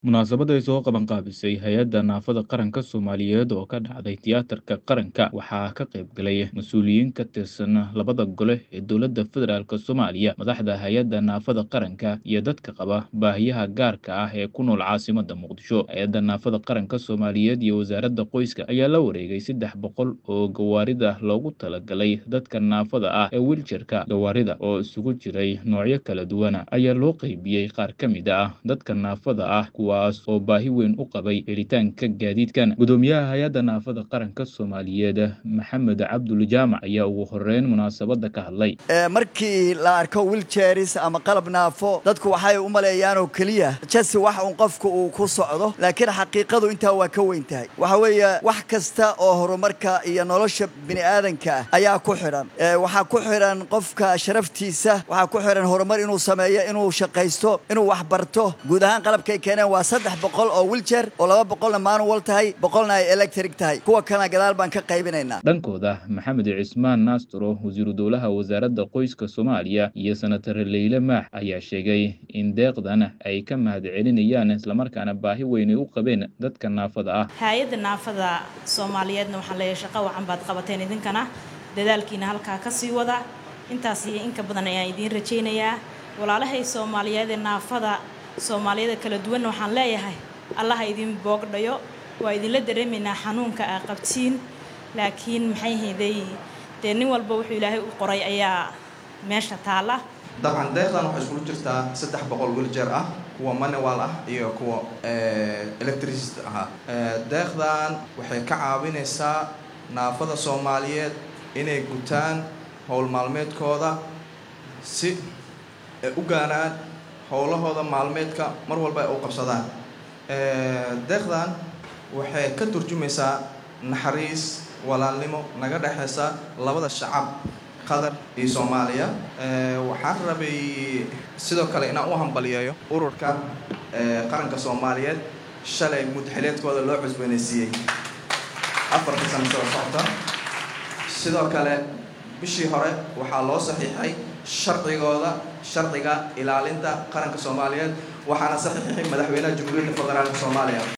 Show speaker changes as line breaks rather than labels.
Munaasabad ay soo qaban qaabisay Hay'adda Naafada Qaranka Soomaaliyeed oo ka dhacday Tiyaatarka Qaranka waxaa ka qayb galay mas'uuliyiin ka tirsan labada gole ee dowladda federaalk Soomaaliya, madaxda Hay'adda Naafada Qaranka, iyo dadka qaba baahiyaha gaarka ah ee ku nool caasimadda Muqdisho. Hay'adda Naafada Qaranka Soomaaliyeed iyo Wasaaradda Qoyska ayaa la wareegay saddex boqol oo gawaarida loogu talagalay dadka naafada ah ee wheelchair-ka. Gawaarida oo isugu jiray noocyo kala duwan ayaa loo qaybiyey qaar ka mid ah dadka naafada ah kuwaas oo baahi weyn u qabay helitaanka gaadiidkan. Gudoomiyaha Hay'adda Naafada Qaranka Soomaaliyeed Maxamed Cabdulle Jaamac ayaa ugu horeyn munaasabadda ka hadlay.
markii la arko wheelchairs ama qalab naafo dadku waxay u maleeyaan oo keliya jasi wax un qofku uu ku socdo laakiin xaqiiqadu intaa waa ka weyn tahay waxa weeye wax kasta oo horumarka iyo nolosha bini'aadanka ah ayaa ku xidhan waxaa ku xidhan qofka sharaftiisa waxaa ku xidhan horumar inuu sameeyo inuu shaqaysto inuu wax barto guud ahaan qalabkay keeneen waa saddex boqol oo wheelchair oo laba boqolna manual tahay boqolna ay electric tahay kuwa kalena gadaal baan ka qaybinaynaa
dhankooda maxamed cismaan naasturo wasiiru dowlaha wasaaradda qoyska soomaaliya iyo senatar leyle maax ayaa sheegay in deeqdan ay ka mahad celinayaan islamarkaana baahi weyn ay u qabeen dadka naafada ah
hay-adda naafada soomaaliyeedna waxaan leeyahay shaqo wacan baad qabateen idinkana dadaalkiina halkaa ka sii wada intaas iyo inka badan ayaan idiin rajaynayaa walaalahay soomaaliyeed ee naafada soomaaliyada kala duwanna waxaan leeyahay allaha idin boogdhayo waa idinla dareemaynaa xanuunka aa qabtiin laakiin maxay hayday dee nin walba wuxuu ilaahay u qoray ayaa meesha taalla
dabcan deeqdan waxay iskugu jirtaa saddex boqol wiljeer ah kuwa manual ah iyo kuwa electricist ahaa deeqdan waxay ka caawinaysaa naafada soomaaliyeed inay gutaan howl maalmeedkooda si ay u gaaraan howlahooda maalmeedka mar walba ay u qabsadaan deeqdan waxay ka turjumaysaa naxariis walaalnimo naga dhexaysa labada shacab qatar iyo soomaaliya waxaan rabay sidoo kale inaan u hambaliyeeyo ururka qaranka soomaaliyeed shalay mudxileedkooda loo cusboonaysiiyey afarka sano soo socota sidoo kale bishii hore waxaa loo saxiixay sharcigooda sharciga ilaalinta qaranka soomaaliyeed waxaana saxiixay madaxweynaha jamhuuriyadda federaalka soomaaliya